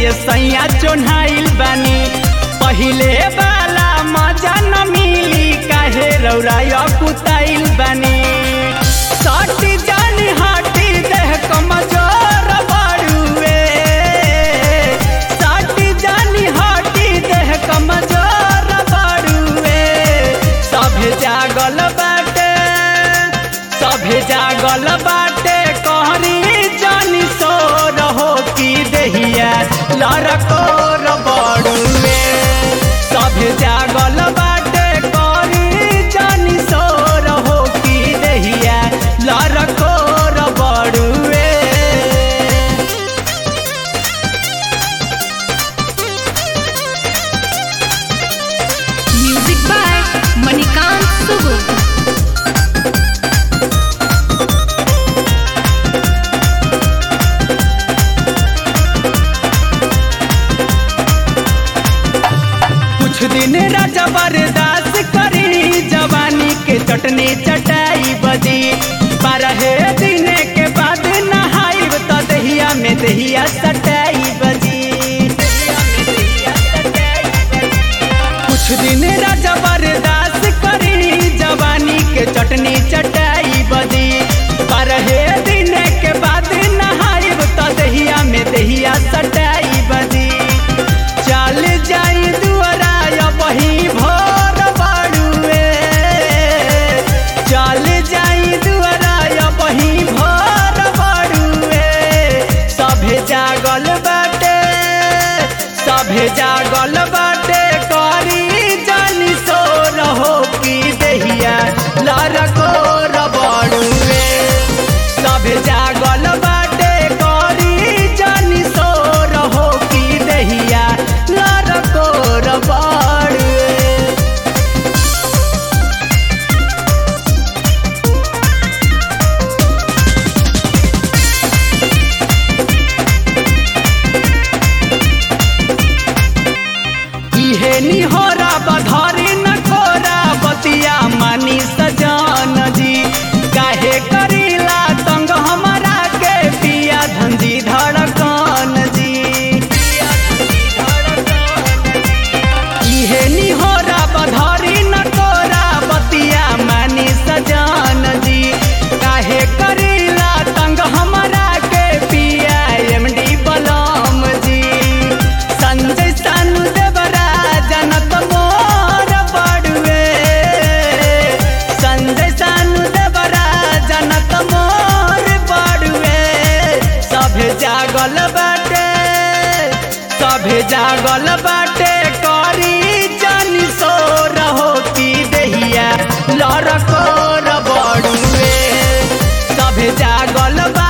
ये सैया चोन्हाइल बानी पहिले वाला मजा न मिली काहे रौरा कुताइल बानी सटी जानी हटी देह कमजोर बाड़ुए सटी जानी हटी देह कमजोर बाड़ुए सभे जागल बाटे सभे जागल बाटे कहरी जानी सो रहो की देहिया लड़कोर बड़ुए सभे जागल बाटे कहरी जानी सो रहो की देहिया लड़कोर बड़ुए Music by Manikant Sugu. कुछ दिन राजा बर्दाश्त करी जवानी के चटनी चटाई बदी बारह दिन के बाद नहाई तो दहिया में दहिया सटाई बदी कुछ दिन राजा बर्दाश्त करी जवानी के चटनी चटाई बदी बारह दिन के बाद नहाई तो दहिया में दहिया सटाई बदी चल जाई दुआरा बही भोर बाड़ुए चल जाई दुआरा बही भोर बाड़ुए सभे जागल बाटे सभे जागल बाटे करी जानी सो रहो की दहिया लड़को रबड़ुए सभे जागल बाटे करी जानी सो रहो की दहिया लड़को रबड़ुए इहे निहोरा बधारी न खोरा बतिया मानी सजान जी काहे करीला तंग हमारा के पिया धंजी धड़कन जी इहे निहोरा बधारी न खोरा बतिया मानी सजान जी काहे करीला तंग हमारा के पिया एमडी बलम जी संजय सानु देवरा जनत मोर बड़ुए संजय सानु देवरा जनत मोर बड़ुए सभे जागल बाटे सभे जागल बाटे करी जानी सो रहो की दहिया लड़को बड़ुए सभे जागल बा